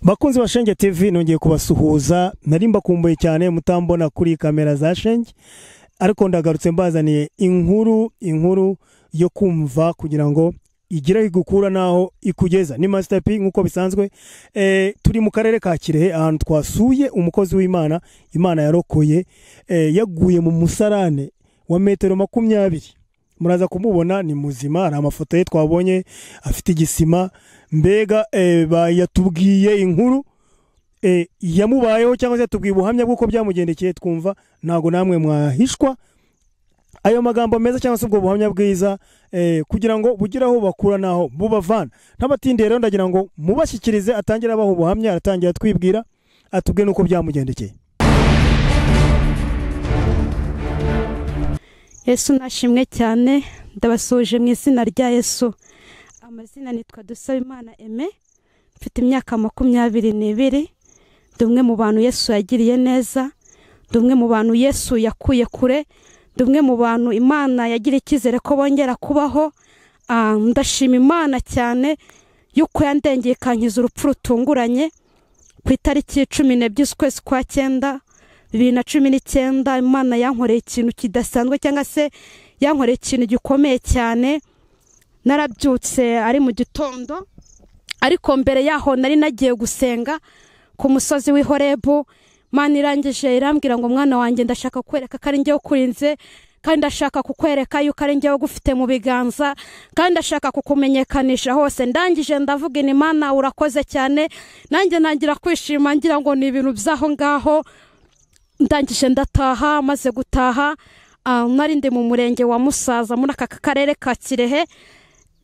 bakunzi ba shenge tv nongeye kubasuhuza nari mbakumbuye cyane mutambona kuri kamera za shenge ariko ndagarutse mbazaniye inkuru inkuru yo kumva kugira ngo igire igukura n'aho ikugeza ni Master P nk'uko bisanzwe eh, turi mu karere ka kirehe ahantu twasuye umukozi w'imana imana yarokoye eh, yaguye mu musarane wa metero makumyabiri muraza kumubona ni muzima hari amafoto ye twabonye afite igisima mbega eh, ba- yatubwiye inkuru eh, yamubayeho cyangwa se yatubwiye ubuhamya bw'uko byamugendekeye twumva ntabwo namwe mwahishwa ayo magambo meza cyangwa se ubwo buhamya bwiza eh, kugira ngo bugire aho bubakura n'aho bubavana n'abatindi rero ndagira ngo mubashyikirize atangire abaha ubuhamya aratangira atwibwira atubwire n'uko byamugendekeye yesu nashimwe cyane ndabasuhuje mu izina rya yesu amazina nitwa dusabimana eme mfite imyaka makumyabiri n'ibiri ndi umwe mu bantu yesu yagiriye neza ndi umwe mu bantu yesu yakuye kure ndi umwe mu bantu imana yagiriye icyizere ko bongera kubaho Ah, ndashima imana cyane y'uko yandengekankiza urupfu rutunguranye ku itariki cumi n'ebyiri z'ukwezi kwa cyenda bibiri na cumi n'icyenda imana yankoreye ikintu kidasanzwe cyangwa se yankoreye ikintu gikomeye cyane narabyutse ari mu gitondo ariko mbere yaho nari nagiye gusenga ku musozi w'i horebu imana irangije irambwira ngo mwana wanjye ndashaka kukwereka ko ari njyewe ukurinze kandi ndashaka kukwereka yuko ari njyewe ugufite mu biganza kandi ndashaka kukumenyekanisha hose ndangije ndavuga imana urakoze cyane nanjye ntangira kwishima ngira ngo ni ibintu by'aho ngaho ndangije ndataha maze gutaha ah, nari ndi mu murenge wa musaza muri aka karere ka kirehe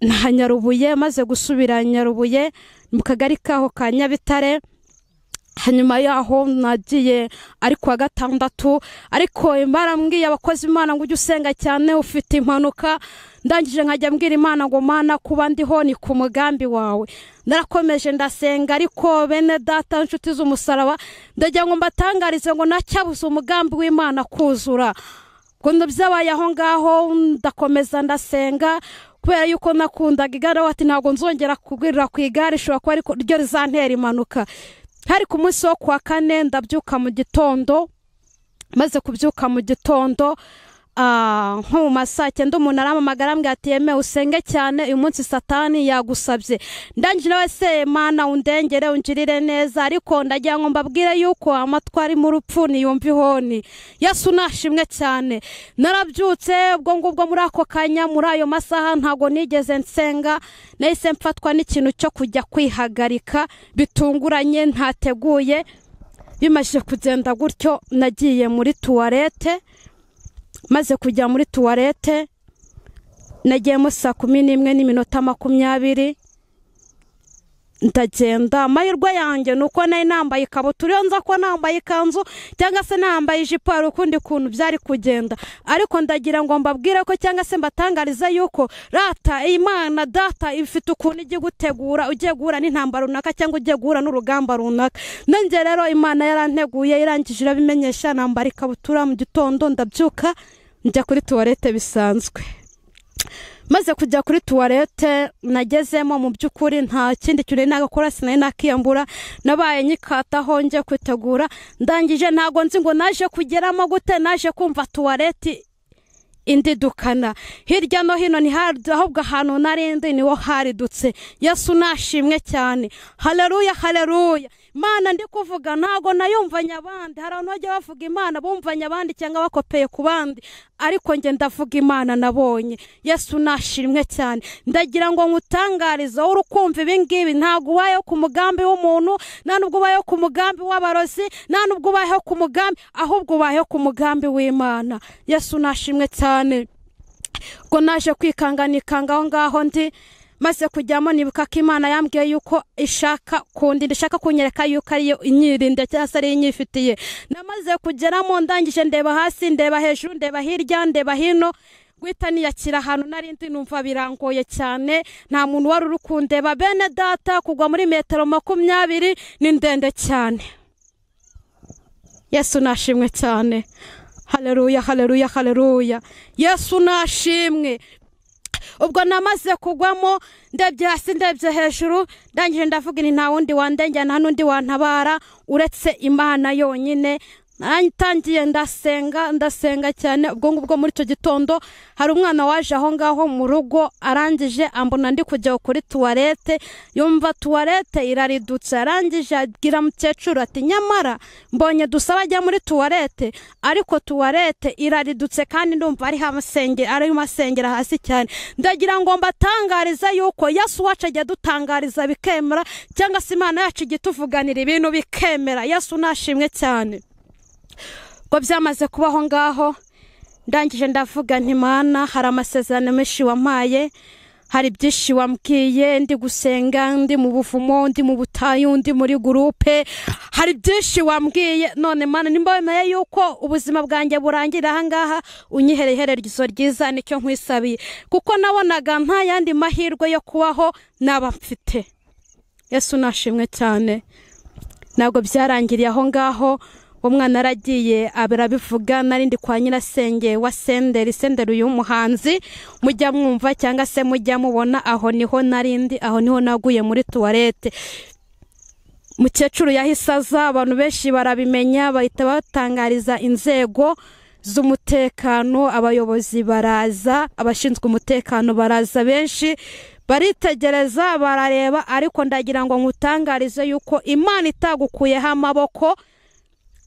na nyarubuye maze gusubira nyarubuye mu kagari kaho ka nyabitare hanyuma yaho nagiye ari kuwa gatandatu ariko barambwiye abakozi imana ngo ujye usenga cyane ufite impanuka ndangije nkajya mbwira imana ngo mana kuba ndiho ni ku mugambi wawe narakomeje ndasenga ariko bene data inshuti z'umusaraba ndagira ngo mbatangarize ngo nacyabuze umugambi w'imana kuzura ngo byabaye aho ngaho ndakomeza ndasenga kubera yuko nakundaga igare wati ntabwo nzongera kugurira ku igare ishobora kuba ariko ryo rizantera impanuka hari ku munsi wo kuwa kane ndabyuka mu gitondo maze kubyuka mu gitondo ah, nko mu masaa cyenda umuntu arampamagara ambwira ati yemewe usenge cyane uyu munsi satani yagusabye ndangije nawe se mana undengere ungirire neza ariko ndagira ngo mbabwire yuko amatwari mu rupfu niyumva ihoni yesu nashimwe cyane narabyutse ubwo ngubwo muri ako kanya muri ayo masaha ntabwo nigeze nsenga nahise mfatwa n'ikintu cyo kujya kwihagarika bitunguranye ntateguye bimaze kugenda gutyo nagiye muri tuwarete maze kujya muri tuwarete nagiyemo saa kumi n'imwe n'iminota makumyabiri ndagenda amahirwe yanjye ni uko nari nambaye ikabutura iyo nza kuba nambaye ikanzu cyangwa se nambaye ijipo hari ukundi kuntu byari kugenda ariko ndagira ngo mbabwire ko cyangwa se mbatangarize yuko rata imana data ifite ukuntu igiye gutegura ugiye guhura n'intambara runaka cyangwa ugiye guhura n'urugamba runaka nanjye rero imana yaranteguye irangije irabimenyesha nambara ikabutura mu gitondo ndabyuka njya kuri tuwarete bisanzwe maze kujya kuri tuwarete nagezemo mu by'ukuri nta kindi kintu nari nagakora sinari nakiyambura nabaye nyikataho njye kwitegura ndangije ntago nzi ngo naje kugeramo gute naje kumva tuwarete indi dukana hirya no hino ni hari ahubwo ahantu narindi niho haridutse yesu nashimwe cyane haleluya haleluya imana ndi kuvuga ntago nayumvanye abandi hari abantu bajya bavuga imana bumvanye abandi cyangwa bakopeye ku bandi ariko njye ndavuga imana nabonye yesu nashimwe cyane ndagira ngo nkutangarize wowe uri kumva ibingibi ntabwo ubayeho ku mugambi w'umuntu nta nubwo ubayeho ku mugambi w'abarozi nta nubwo ubayeho ku mugambi ahubwo ubayeho ku mugambi w'imana yesu nashimwe cyane ubwo naje kwikanganikanga aho ngaho ndi maze kujyamo nibuka ko imana yambwiye yuko ishaka kundinda ishaka kunyereka yuko ariyo inyirinda cyangwa se ariyo inyifitiye namaze kugeramo ndangije ndeba hasi ndeba hejuru ndeba hirya ndeba hino guhita niyakira ahantu nari ndi numva birangoye cyane nta muntu wari uri kundeba bene data kugwa muri metero makumyabiri ni ndende cyane yesu nashimwe cyane haleluya haleluya haleluya yesu nashimwe ubwo namaze kugwamo ndebye hasi ndebye hejuru ndangije ndavuga ni nta wundi wandengera nta n'undi wantabara uretse imana yonyine ntangiye ndasenga ndasenga cyane ubwo ngubwo muri icyo gitondo hari umwana waje aho ngaho mu rugo arangije ambona ndi kujya kuri tuwarete yumva tuwarete iraridutse arangije abwira mukecuru ati nyamara mbonye dusaba ajya muri tuwarete ariko tuwarete iraridutse kandi ndumva ari masengera hasi cyane ndagira ngo mbatangariza yuko yesu wacu ajya adutangariza bikemera cyangwa se imana yacu ijya ituvuganira ibintu bikemera yesu nashimwe cyane ubwo byamaze kuba aho ngaho ndangije ndavuga ntimana hari amasezerano menshi wampaye hari byinshi wambwiye ndi gusenga ndi mu buvumo ndi mu butayu ndi muri gurupe hari byinshi wambwiye none mana nimba wemeye yuko ubuzima bwanjye burangira ahangaha unyihereherezo ryiza nicyo nkwisabiye kuko nabonaga nta yandi mahirwe yo kubaho naba mfite yesu nashimwe cyane ntabwo byarangiriye aho ngaho umwana aragiye arabivuga narindi kwa nyirasenge wa senderi senderi uyu muhanzi mujya mwumva cyangwa se mujya mubona aho niho narindi aho niho naguye muri tuwarete mukecuru yahise aza abantu benshi barabimenya bahita batangariza inzego z'umutekano abayobozi baraza abashinzwe umutekano baraza benshi baritegereza barareba ariko ndagira ngo nkutangarize yuko imana itagukuyeho amaboko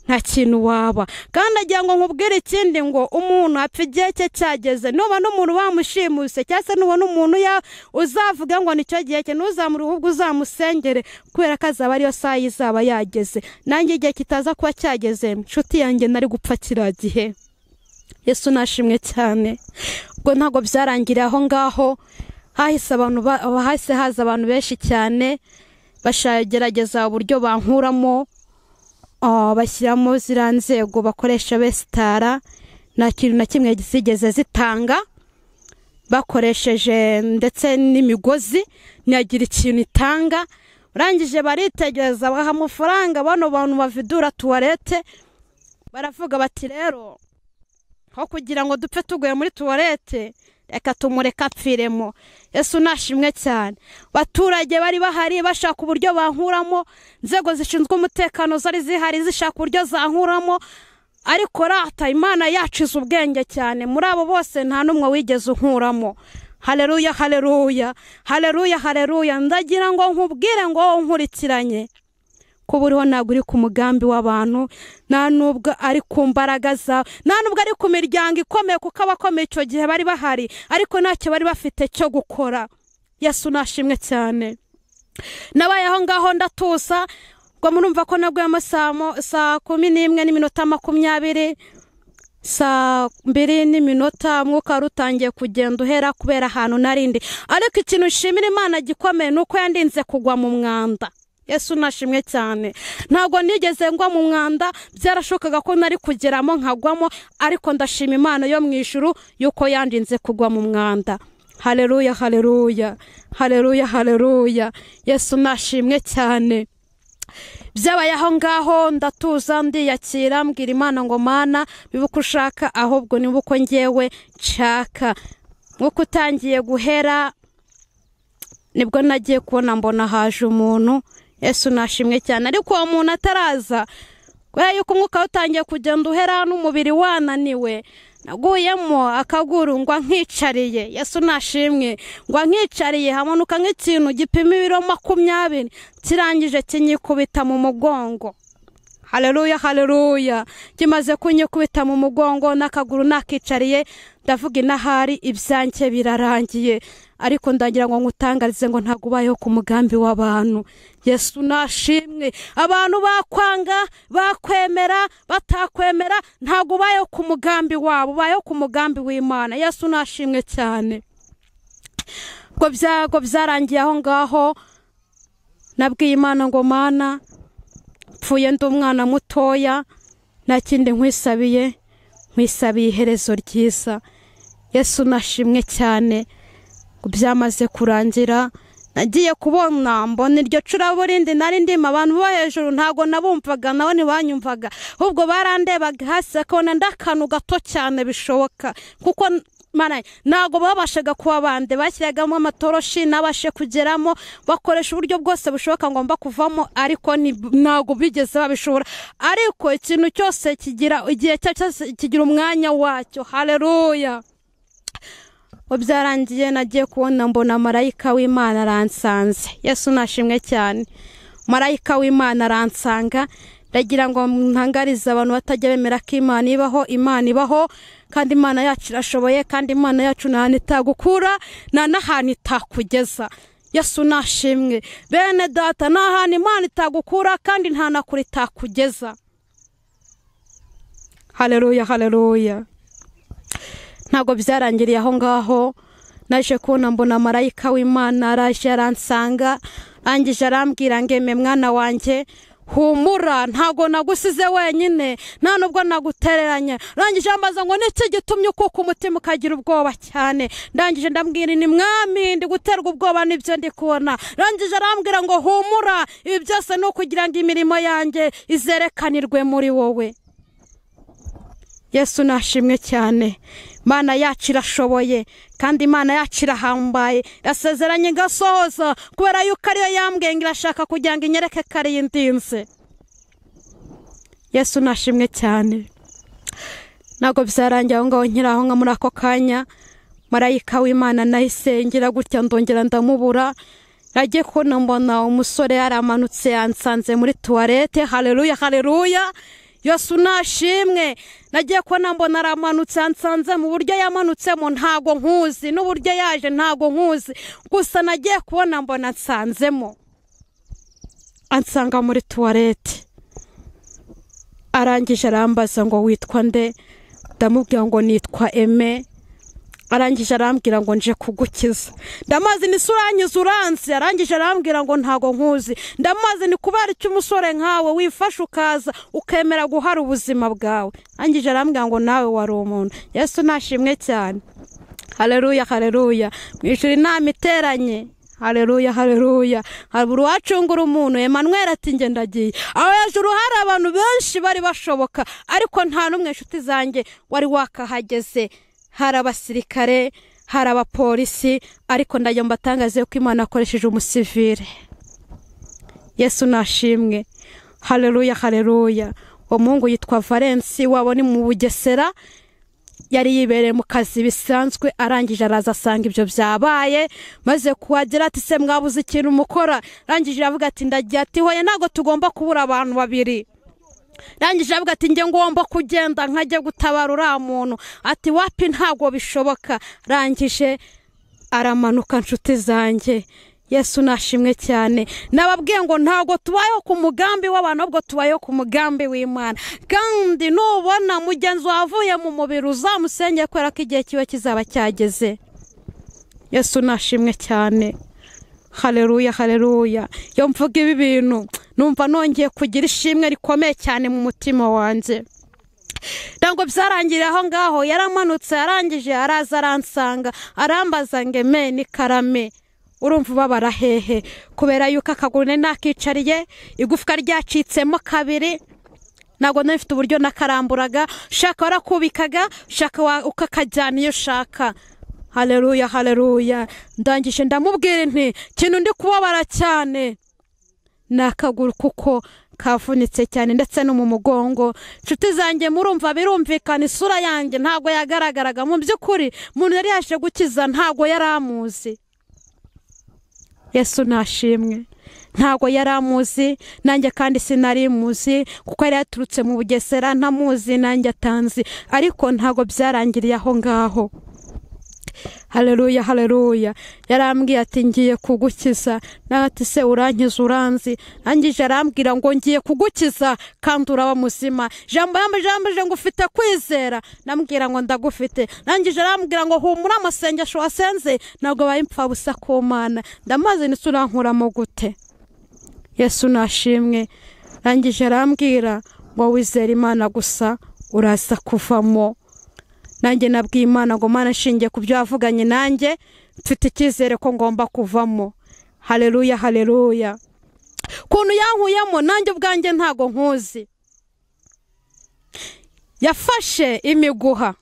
nta kintu waba kandi agira ngo nkubwire ikindi ngo umuntu apfa igihe cye cyageze nuba n'umuntu wamushimuse cyangwa se nubona umuntu uzavuga ngo nicyo gihe cye ntuzamure ahubwo uzamusengere kubera ko azaba ariyo saha izaba yageze nanjye igihe kitaza kuba cyageze inshuti yanjye nari gupfa kiriya gihe yesu nashimwe cyane ubwo ntabwo byarangiriye aho ngaho hahise abantu hahise haza abantu benshi cyane bashagerageza uburyo bankuramo bashyiramo ziriya nzego bakoresha besitara nta kintu na kimwe zigeze zitanga bakoresheje ndetse n'imigozi ntiyagira ikintu itanga urangije baritegereza baha amafaranga bano bantu bavidura tuwarete baravuga bati rero aho kugira ngo dupfe tuguye muri tuwarete reka tumureka apfiremo yesu nashimwe cyane abaturage bari bahari bashaka uburyo bankuramo inzego zishinzwe umutekano zari zihari zishaka uburyo zankuramo ariko rata imana yacize ubwenge cyane muri abo bose nta n'umwe wigeze unkuramo hareruya hareruya hareruya hareruya ndagira ngo nkubwire ngo wowe unkurikiranye kuba uriho ntabwo uri ku mugambi w'abantu nta nubwo ari ku mbaraga zawe nta nubwo ari ku miryango ikomeye kuko abakomeye icyo gihe bari bahari ariko ntacyo bari bafite cyo gukora yesu nashimwe cyane nabaye aho ngaho ndatusa ngo murumva ko nabwemo saa kumi n'imwe n'iminota makumyabiri saa mbiri n'iminota umwuka wari utangiye kugenda uhera kubera ahantu narindi ariko ikintu nshimira imana gikomeye ni uko yandinze kugwa mu mwanda yesu nashimwe cyane ntabwo nigeze ngwa mu mwanda byarashokaga ko nari kugeramo nkagwamo ariko ndashima imana yo mu ijuru y'uko yandinze kugwa mu mwanda hareruya hareruya hareruya hareruya yesu nashimwe cyane byabaye aho ngaho ndatuza ndiyakira mbwira imana ngo mana biba uko ushaka ahubwo niba uko ngewe nshaka nk'uko utangiye guhera nibwo nagiye kubona mbona haje umuntu yesu nashimwe cyane ariko uwo muntu ataraza kubera yuko umwuka utangiye kugenda uhera n'umubiri wananiwe naguyemo akaguru ngo nkicariye yesu nashimwe ngo nkicariye hamanuka nk'ikintu gipima ibiro makumyabiri kirangije kinyikubita mu mugongo hareruya hareruya kimaze kunyikubita mu mugongo n'akaguru nakicariye ndavuga inahari ibyanjye birarangiye ariko ndagira ngo nkutangarize ngo ntabwo ubayeho ku mugambi w'abantu yesu nashimwe abantu bakwanga bakwemera batakwemera ntabwo ubayeho ku mugambi wabo ubayeho ku mugambi w'imana yesu nashimwe cyane ubwo byarangiye aho ngaho nabwiye imana ngo mana pfuye ndi umwana mutoya nta kindi nkwisabiye nkwisabiye iherezo ryiza yesu nashimwe cyane byamaze kurangira nagiye kubona mbona iryo curabo rindi nari ndimo abantu bo hejuru ntabwo nabumvaga nabo ntibanyumvaga ahubwo barandebaga hasi bakabona nd'akantu gato cyane bishoboka kuko Mana, ntabwo babashaga kuba bande bashyiragamo amatoroshi nabashe kugeramo bakoresha uburyo bwose bushoboka ngomba kuvamo ariko ni- ntabwo bigeze babishobora ariko ikintu cyose kigira igihe cya- cyose kigira umwanya wacyo haleluya ubu byarangiye nagiye kubona mbona marayika w'imana aransanze yesu nashimwe cyane marayika w'imana aransanga ndagira ngo ntangarize abantu batajya bemera ko imana ibaho imana ibaho kandi imana yacu irashoboye kandi imana yacu nta hantu itagukura nta n'ahantu itakugeza yesu nashimwe bene data nta hantu imana itagukura kandi nta na kure itakugeza hareruya hareruya ntabwo byarangiriye aho ngaho naje kubona mbona marayika w'imana araje aransanga arangije arambwira ngo eme mwana wanjye humura ntabwo nagusize wenyine nta nubwo nagutereranya arangije ambaza ngo niki gitumye ukuka umutima ukagira ubwoba cyane ndangije ndambwira ni mwami ndi guterwa ubwoba nibyo ndi kubona arangije arambwira ngo humura ibi byose ni ukugira ngo imirimo yanjye izerekanirwe muri wowe yesu nashimwe cyane imana yacu irashoboye kandi imana yacu irahambaye irasezeranye igasohoza kubera yuko ariyo yambwiye ngo irashaka kugira ngo inyereke ko ariyo indinze yesu nashimwe cyane ntabwo byarangiye aho ngaho nkiri aho nga muri ako kanya marayika w'imana nahise ngira gutya ndongera ndamubura nagiye kubona mbona umusore yaramanutse yansanze muri tuwarete hareruya hareruya yesu nashimwe nagiye kubona mbona aramanutse yansanze mu buryo yamanutsemo ntago nkuzi n'uburyo yaje ntago nkuzi gusa nagiye kubona mbona nsanzemo ansanga muri tuwarete arangije arambaza ngo witwa nde ndamubwira ngo nitwa eme arangije arambwira ngo nje kugukiza ndamazi ni isura yanyu uranze arangije arambwira ngo ntago nkuzi ndamazi ni kubera icyo umusore nkawe wifashe ukaza ukemera guhara ubuzima bwawe arangije arambwira ngo nawe wari umuntu yesu nashimwe cyane hareruya hareruya mwishyura inama iteranye hareruya hareruya haruguru uwacungura umuntu Emmanuel ati njye ndagiye aho hejuru hari abantu benshi bari bashoboka ariko nta n'umwe inshuti zanjye wari wakahageze hari abasirikare hari abapolisi ariko ndagira ngo mbatangaze ko imana akoresheje umusivire yesu nashimwe hareruya hareruya uwo muhungu yitwa valensi waba ni mu bugesera yari yibereye mu kazi bisanzwe arangije araza asanga ibyo byabaye maze kuhagera ati se mwabuze ikintu mukora arangije aravuga ati ndagiye ati hoye ntabwo tugomba kubura abantu babiri arangije aravuga ati njye ngomba kugenda nkajya gutabara uriya muntu ati wapi ntabwo bishoboka arangije aramanuka nshuti zanjye yesu nashimwe cyane nababwiye ngo ntabwo tubayeho ku mugambi w'abantu ahubwo tubayeho ku mugambi w'imana kandi nubona mugenzi wavuye mu mubiri uzamusenge kubera ko igihe kiba kizaba cyageze yesu nashimwe cyane hareruya hareruya iyo mvuga ibi bintu numva nongeye kugira ishimwe rikomeye cyane mu mutima wanjye ntabwo byarangiriye aho ngaho yaramanutse arangije araza aransanga arambaza ngo eme ni karame urumva ubabara hehe kubera yuko akaguru nari nakicariye igufwa ryacitsemo kabiri ntabwo nari mfite uburyo nakaramburaga ushaka warakubikaga ushaka wa- ukakajyana iyo ushaka hareruya hareruya ndangije ndamubwira nti ikintu ndi kubabara cyane ni akaguru kuko kavunitse cyane ndetse no mu mugongo inshuti zanjye murumva birumvikana isura yanjye ntabwo yagaragaraga mu by'ukuri umuntu yari yaje gukiza ntabwo yari amuzi yesu nashimwe ntabwo yari amuzi nanjye kandi sinari muzi kuko yari yaturutse mu bugesera ntamuzi nanjye atanzi ariko ntabwo byarangiriye aho ngaho hareruya hareruya yarambwiye ati ngiye kugukiza nawe ati se urankiza uranzi arangije arambwira ngo ngiye kugukiza kandi uraba muzima jambo yambaje yambaje ngo ufite kwizera nambwira ngo ndagufite arangije arambwira ngo humura amasengesho wasenze ntabwo abaye impfabusa ku mana ndamaze ndetse urankuramo gute yesu nashimwe arangije arambwira ngo wizere imana gusa uraza kuvamo nanjye nabwiye imana ngo mana nshingiye ku byo wavuganye nanjye mfite icyizere ko ngomba kuvamo hareruya hareruya ukuntu yankuyemo nanjye ubwanjye ntago nkuzi yafashe imiguha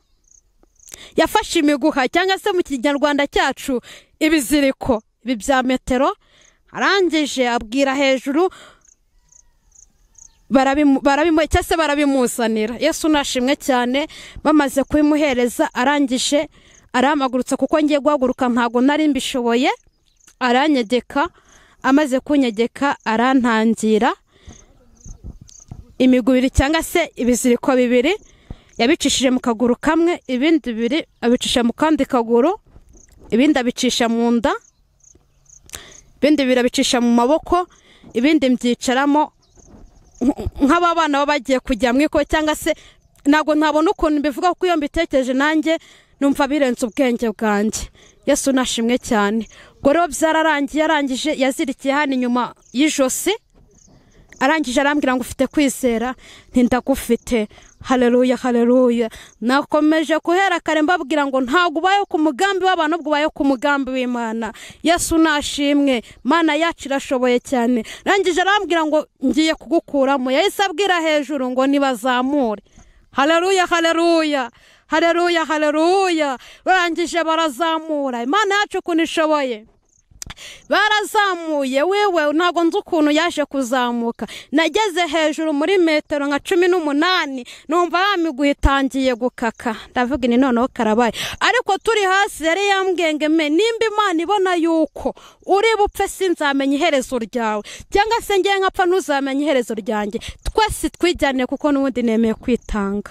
yafashe imiguha cyangwa se mu kinyarwanda cyacu ibiziriko ibi bya metero arangije abwira hejuru cyangwa se barabimuzanira yesu nashimwe cyane bamaze kubimuhereza arangije arahamagurutsa kuko ngiye guhaguruka ntabwo nari mbishoboye aranyegeka amaze kunyegeka arantangira imigubiri cyangwa se ibiziriko bibiri yabicishije mu kaguru kamwe ibindi bibiri abicisha mu kandi kaguru ibindi abicisha mu nda ibindi bibiri abicisha mu maboko ibindi mbyicaramo nk'aba bana baba bagiye kujya mu iko cyangwa se ntabwo ntabona ukuntu mbivuga kuko iyo mbitekereje nanjye numva birenze ubwenge bwanjye yesu nashimwe cyane ubwo rero byararangiye arangije yazirikiye hano inyuma y'ijosi arangije arambwira ngo ufite kwizera ntindagufite hareruya hareruya nakomeje guhera kare mbabwira ngo ntabwo ubaye ku mugambi w'abantu ubwo ubaye ku mugambi w'imana yesu nashimwe mana yacu irashoboye cyane arangije arambwira ngo ngiye kugukuramo yahise abwira hejuru ngo nibazamure hareruya hareruya hareruya hareruya barangije barazamura imana yacu ukuntu ishoboye barazamuye wewe ntabwo nzi ukuntu yaje kuzamuka nageze hejuru muri metero nka cumi n'umunani numva ya miguha itangiye gukaka ndavuga ini noneho karabaye ariko turi hasi yari yambwengeme nimba imana ibona yuko uri bupfe sinzamenya iherezo ryawe cyangwa se ngewe nkapfa ntuzamenya iherezo ryanjye twese twijyane kuko n'ubundi nemeye kwitanga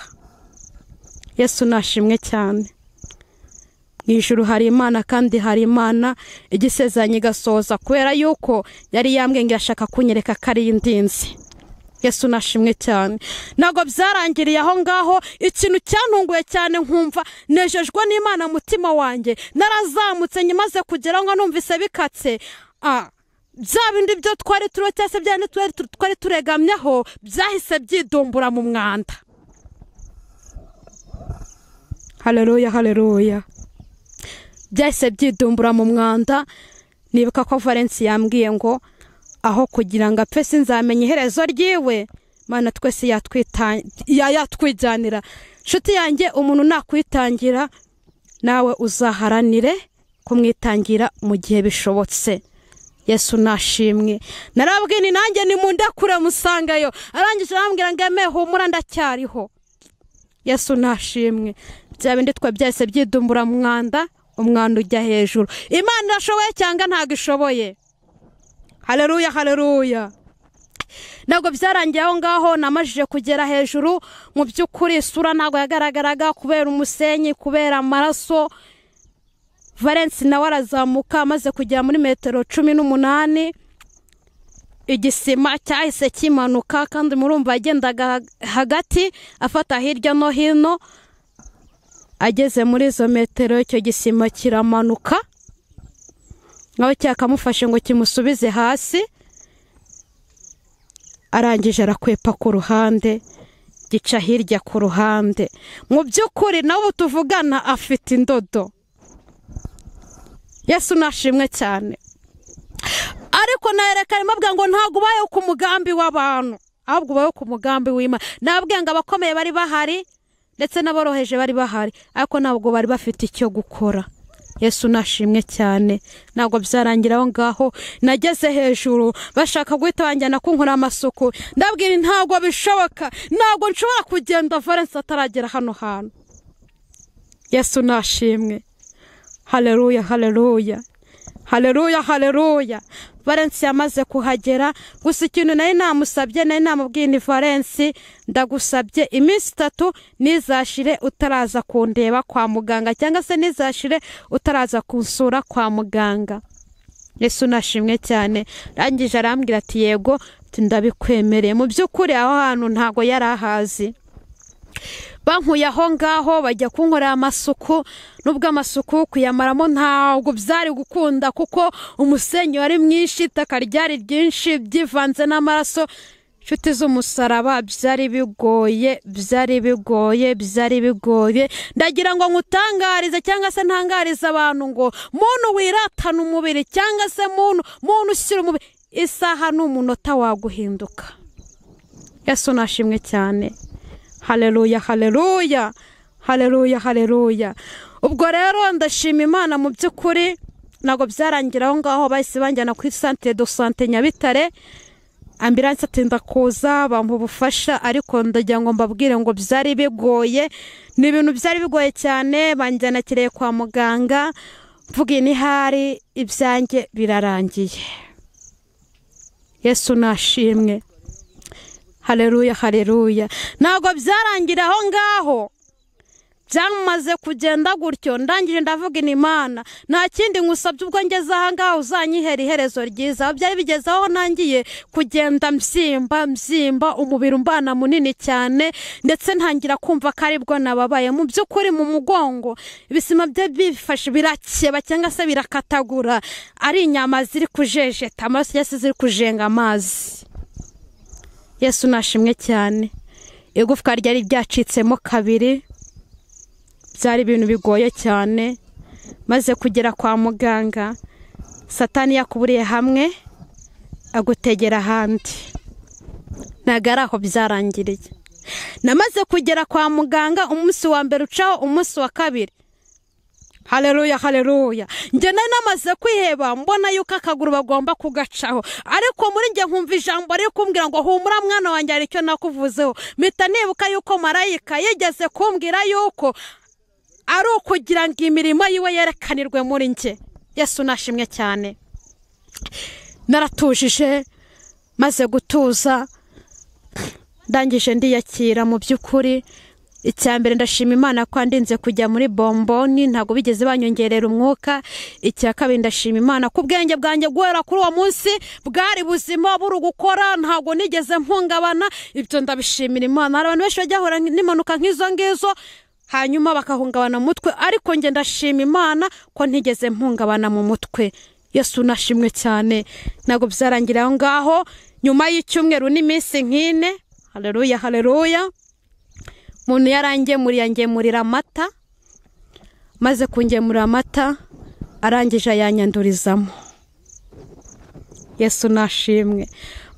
yesu nashimwe cyane mu ijoro hari imana kandi hari imana igisezeranye igasohoza kubera yuko yari yambwenge ashaka kunyereka ko ari indinzi yesu nashimwe cyane ntabwo byarangiriye aho ngaho ikintu cyantunguye cyane nkumva nejejwe n'imana mutima wanjye narazamutse nyimaze kugira ngo numvise bikatse bya bindi byo twari turiho cyangwa se bya bindi twari turegamyeho byahise byidumbura mu mwanda hareruya hareruya byahise byidumbura mu mwanda nibuka ko valensi yambwiye ngo aho kugira ngo apfe sinzamenye iherezo ryiwe mana twese yatwijyanira inshuti yanjye umuntu nakwitangira nawe uzaharanire kumwitangira mu gihe bishobotse yesu nashimwe narabwira ni nanjye ni mu ndakure musangayo arangije arambwira ngo yemewe humura ndacyariho yesu nashimwe bya bindi twe byahise byidumbura mu mwanda umwanda ujya hejuru imana irashoboye cyangwa ntabwo ishoboye hareruya hareruya ntabwo byarangiye aho ngaho namajije kugera hejuru mu by'ukuri isura ntabwo yagaragaraga kubera umusenyi kubera amaraso valensi nawe arazamuka amaze kugera muri metero cumi n'umunani igisima cyahise kimanuka kandi murumva yagendaga hagati afata hirya no hino ageze muri izo metero icyo gisima kiramanuka nawe cyakamufashe ngo kimusubize hasi arangije arakwepa ku ruhande gica hirya ku ruhande mu by'ukuri nawe tuvugana afite indodo yesu nashimwe cyane ariko nayerekana imabwa ngo ntabwo ubaye ku mugambi w'abantu ahubwo ubaye ku mugambi w'imana nabwenga abakomeye bari bahari ndetse n'aboroheje bari bahari ariko ntabwo bari bafite icyo gukora yesu nashimwe cyane ntabwo byarangira aho ngaho nageze hejuru bashaka guhita banjyana kunkura amasuku ndabwira ntabwo bishoboka ntabgo nshobora kugenda valensi ataragera hano hantu yesu nashimwe hareruya hareruya hareruya hareruya valensi yamaze kuhagera gusa ikintu nari namusabye nari namubwiye ni valensi ndagusabye iminsi itatu ntizashire utaraza kundeba kwa muganga cyangwa se ntizashire utaraza kunsura kwa muganga yesu nashimwe cyane arangije arambwira ati yego ndabikwemereye mu by'ukuri aho hantu ntabwo yari ahazi bankuye aho ngaho bajya kunkorera amasuku n'ubwo amasuku kuyamaramo ntabwo byari gukunda kuko umusenyi wari mwinshi itaka ryari ryinshi byivanze n'amaraso inshuti z'umusaraba byari bigoye byari bigoye byari bigoye ndagira ngo nkutangarize cyangwa se ntangarize abantu ngo muntu wiratana umubiri cyangwa se muntu muntu ushyira umubiri isaha n'umunota waguhinduka yesu nashimwe cyane haleluya haleluya haleluya haleluya ubwo rero ndashima imana mu by'ukuri ntabwo byarangira aho ngaho bahise banjyana ku isantere do sante nyabitare ambiranse atinda kuza bampa ubufasha ariko ndagira ngo mbabwire ngo byari bigoye ni ibintu byari bigoye cyane banjyanakiriye kwa muganga mvuga inihari ibyanjye birarangiye yesu nashimwe hareruya hareruya ntabwo byarangira aho ngaho byamaze kugenda gutyo ndangije ndavuga imana nta kindi ngusabye ubwo ngeze aha ngaha uzanyihera iherezo ryiza aho byari bigeze aho ntangiye kugenda mbyimba mbyimba umubiri umbana munini cyane ndetse ntangira kumva ko aribwo nababaye mu by'ukuri mu mugongo ibisima bye bifashe birakeba cyangwa se birakatagura ari inyama ziri kujejeta amaraso cyangwa se ziri kujenga amazi yesu nashimwe cyane igufwa ryari ryacitsemo kabiri byari ibintu bigoye cyane maze kugera kwa muganga satani yakuburiye hamwe agutegera ahandi ntabwo ari aho byarangiriye namaze kugera kwa muganga umunsi wa mbere ucaho umunsi wa kabiri hareruya hareruya njye nari namaze kwiheba mbona yuko akaguru bagomba kugacaho ariko muri njye nkumva ijambo riri kumbwira ngo humura mwana wanjye hari icyo nakuvuzeho mpita nibuka yuko marayika yigeze kumbwira yuko ari ukugira ngo imirimo yiwe yerekanirwe muri njye yesu nashimwe cyane naratujije maze gutuza ndangije ndiyakira mu by'ukuri icya mbere ndashima imana ko ndinze kujya muri bomboni ntabwo bigeze banyongerera umwuka icya kabiri ndashima imana ko ubwenge bwanjye guhera kuri uwo munsi bwari buzima buri gukora ntabwo nigeze mpungabana ibyo ndabishimira imana hari abantu benshi bajya bahura n'impanuka nk'izo ngizo hanyuma bakahungabana mu mutwe ariko njye ndashima imana ko ntigeze mpungabana mu mutwe yesu nashimwe cyane ntabwo byarangira aho ngaho nyuma y'icyumweru n'iminsi nk'ine hareruya hareruya umuntu yarangemuriye angemurira amata maze kungemurira amata arangije ayanyandurizamo yesu nashimwe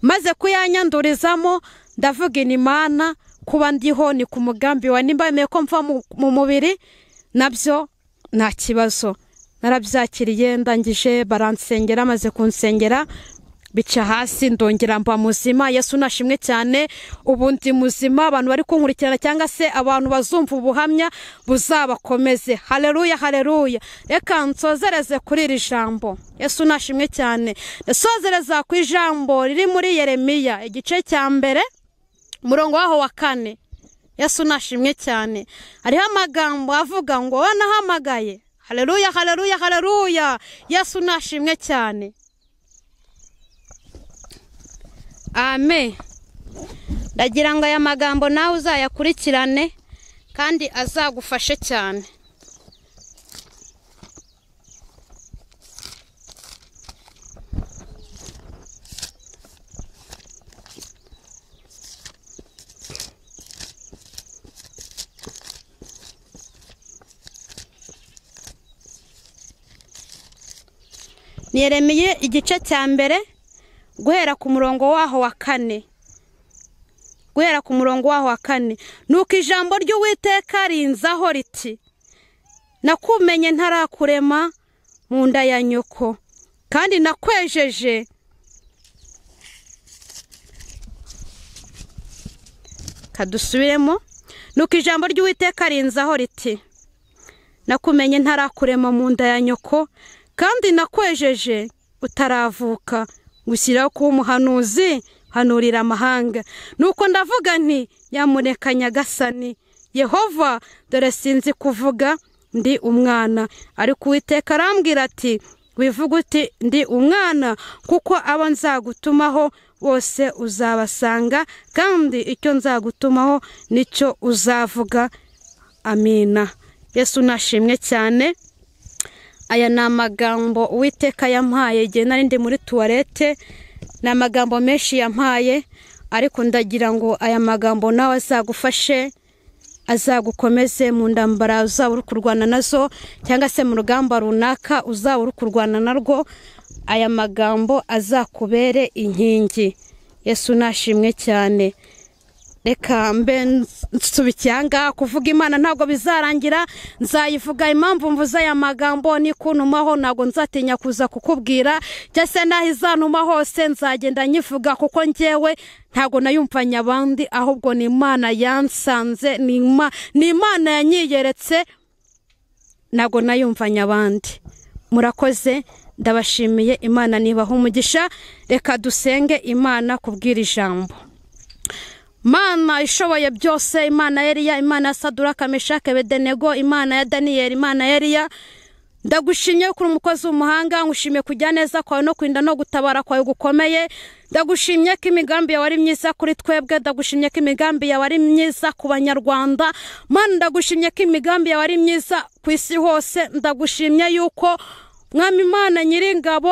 maze kuyanyandurizamo ndavuga inimana kuba ndiho ni ku mugambi wa nimba yemeye ko mva mu mubiri nabyo nta kibazo narabyakiriye ndangije baransengera maze kunsengera bica hasi ndongera mba muzima yesu nashimwe cyane ubu ndi muzima abantu bari kunkurikirana cyangwa se abantu bazumva ubuhamya buzabakomeze hareruya hareruya reka nsozereze kuri iri jambo yesu nashimwe cyane nsozereza ku ijambo riri muri yeremiya igice cya mbere umurongo waho wa kane yesu nashimwe cyane hariho amagambo avuga ngo wanahamagaye hareruya hareruya hareruya yesu nashimwe cyane ame ndagira ngo aya magambo nawe uzayakurikirane kandi azagufashe cyane niremeye igice cya mbere guhera ku murongo waho wa kane guhera ku murongo waho wa kane nuko ijambo ry'uwiteka rinzaho riti nakumenye ntarakurema mu nda ya nyoko kandi nakwejeje kadusubiremo nuko ijambo ry'uwiteka rinzaho riti nakumenye ntarakurema mu nda ya nyoko kandi nakwejeje utaravuka gushyiraho kuba umuhanuzi hanurira amahanga nuko ndavuga nti yamureka nyagasani yehova dore sinzi kuvuga ndi umwana ariko uwiteka arambwira ati wivuga uti ndi umwana kuko abo nzagutumaho bose uzabasanga kandi icyo nzagutumaho nicyo uzavuga amina yesu nashimwe cyane aya ni amagambo uwiteka yampaye igihe nari ndi muri tuwarete ni amagambo menshi yampaye ariko ndagira ngo aya magambo nawe azagufashe azagukomeze mu ndambara uzaba uri kurwana nazo cyangwa se mu rugamba runaka uzaba uri kurwana narwo aya magambo azakubere inkingi yesu nashimwe cyane reka mbe nsubikiye aha ngaha kuvuga imana ntabwo bizarangira nzayivuga impamvu mvuze aya magambo nikunumaho ntabwo nzatinya kuza kukubwira njya se n'aho izanuma hose nzagenda nyivuga kuko ngewe ntabwo nayumvanye abandi ahubwo ni imana yansanze ni ima- ni imana yanyiyeretse ntabwo nayumvanye abandi murakoze ndabashimiye imana nibaha umugisha reka dusenge imana kubwira ijambo mana ishoboye byose imana ya Eliya imana ya saduraka meshake bedenego imana ya daniyeli imana ya Eliya ndagushimye kuri umukozi w'umuhanga ngushimiye kujya neza kwawe no kurinda no gutabara kwawe gukomeye ndagushimye ko imigambi yawe ari myiza kuri twebwe ndagushimye ko imigambi yawe ari myiza ku banyarwanda mana ndagushimye ko imigambi yawe ari myiza ku isi hose ndagushimye yuko mwami imana nyiringabo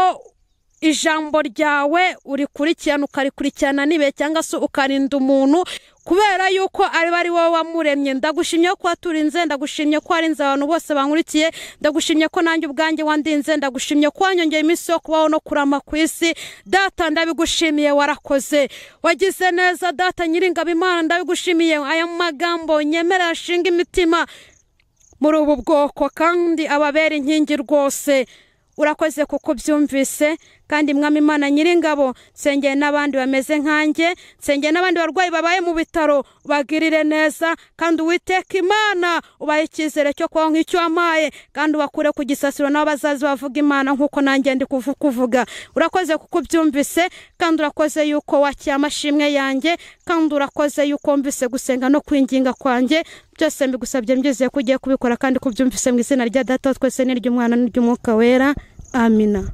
ijambo ryawe urikurikirana ukarikurikirana n'ibihe cyangwa se ukarinda umuntu kubera yuko ari ari wowe wamuremye ndagushimye ko waturinze ndagushimye ko warinze abantu bose bankurikiye ndagushimye ko nanjye ubwanjye wandinze ndagushimye ko wanyongeye iminsi yo kubaho no kurama ku isi data ndabigushimiye warakoze wagize neza data nyiringabo imana ndabigushimiye aya magambo nyemerera ashinga imitima muri ubu bwoko kandi ababera inkingi rwose urakoze kuko ubyumvise kandi mwami imana nyiringabo nsengeye n'abandi bameze nkanjye nsengeye n'abandi barwayi babaye mu bitaro bagirire neza kandi uwiteka imana ubahe icyizere cyo kubaho nk'icyo wamaye kandi ubakure ku gisasiro nabo bazaza bavuga imana nk'uko nanjye ndi kuvu- kuvuga urakoze kuko ubyumvise kandi urakoze yuko wakiye amashimwe yanjye kandi urakoze yuko wumvise gusenga no kwinginga kwanjye byose mbigusabye mbyizeye ko ugiye kubikora kandi kubyumvise mu izina rya data wa twese n'iry'umwana n'iry'umwuka wera amina